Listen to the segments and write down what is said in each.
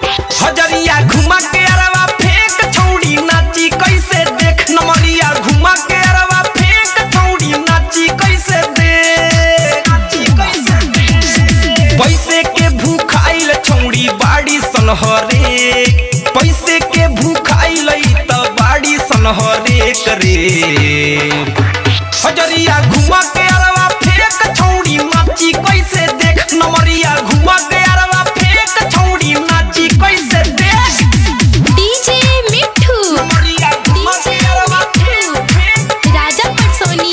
हजरिया घुमा के अरवा फेंक छौड़ी नाची कैसे देख नमरिया घुमा के अरवा फेंक छौड़ी नाची कैसे देख नाची कैसे देख पैसे के भूखाइल छौड़ी बाड़ी सनहरे पैसे के भूखाइल त बाड़ी सनहरे करे हजरिया घुमा के अरवा फेंक छौड़ी नाची कैसे देख नमरिया घुमा के अरवा फेंक छौड़ी नाची कैसे देख डीजे मिठू नमरिया घुमा के अरवा फेंक फेंक राजा पटसोनी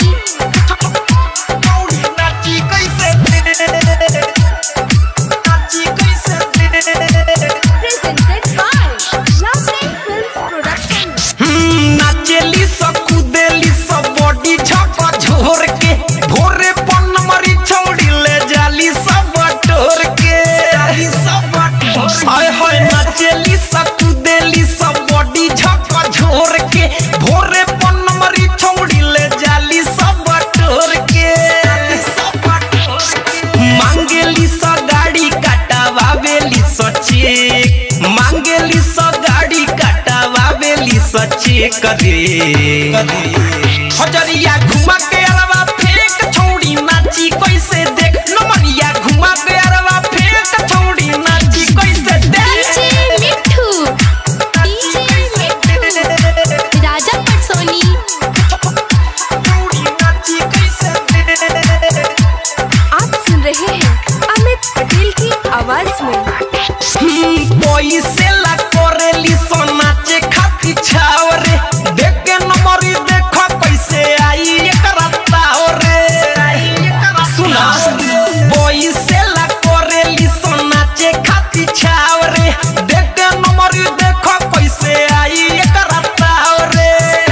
छौड़ी नाची कैसे देख नाची कैसे देख presented by Lovely Films Production. हम्म, नाचेली स कूदेली स बॉडी झक झोर के भोरे पन मरी छौड़ी ले जाली सब बटोर के हाय हाय नाचेली स कूदेली स बॉडी झक झोर के भोरे पन मरी छौड़ी ले जाली सब बटोर के मांगेली स गाड़ी काटावावेली स चेक मांगेली स गाड़ी काटावावेली स चेक रे हजरिया घुमा के अरवा फेंक छौड़ी नाची कैसे देख नमरिया घुमा के अरवा फेंक छौड़ी नाची कैसे डीजे देख मिठू डीजे मिठू राजा पटसोनी छौड़ी नाची कैसे देख आप सुन रहे हैं अमित पटेल की आवाज में पैसे ला करेली सोनाचे खाती छावरे देख के नंबरी देख कैसे आई एकरा तावरे सुना पैसे ला करेली सोनाचे खाती छावरे देख के नंबरी देख कैसे आई एकरा तावरे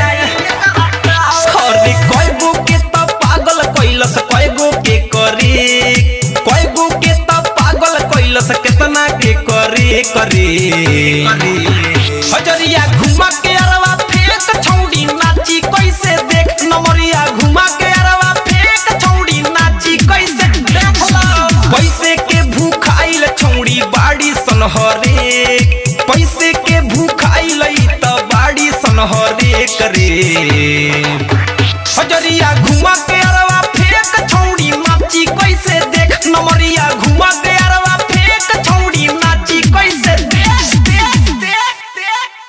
अरे कयगो के त पागल कैलस कयगो के करे कयगो के त पागल कैलस केतना के करे करे हजरिया घुमा के अरवा फेंक छौड़ी नाची कैसे देख नमरिया घुमा के अरवा फेंक छौड़ी नाची कैसे देख पैसे के भूखाइल छौड़ी बाड़ी सनहरे पैसे के भूखाइल त बाड़ी सनहरे करे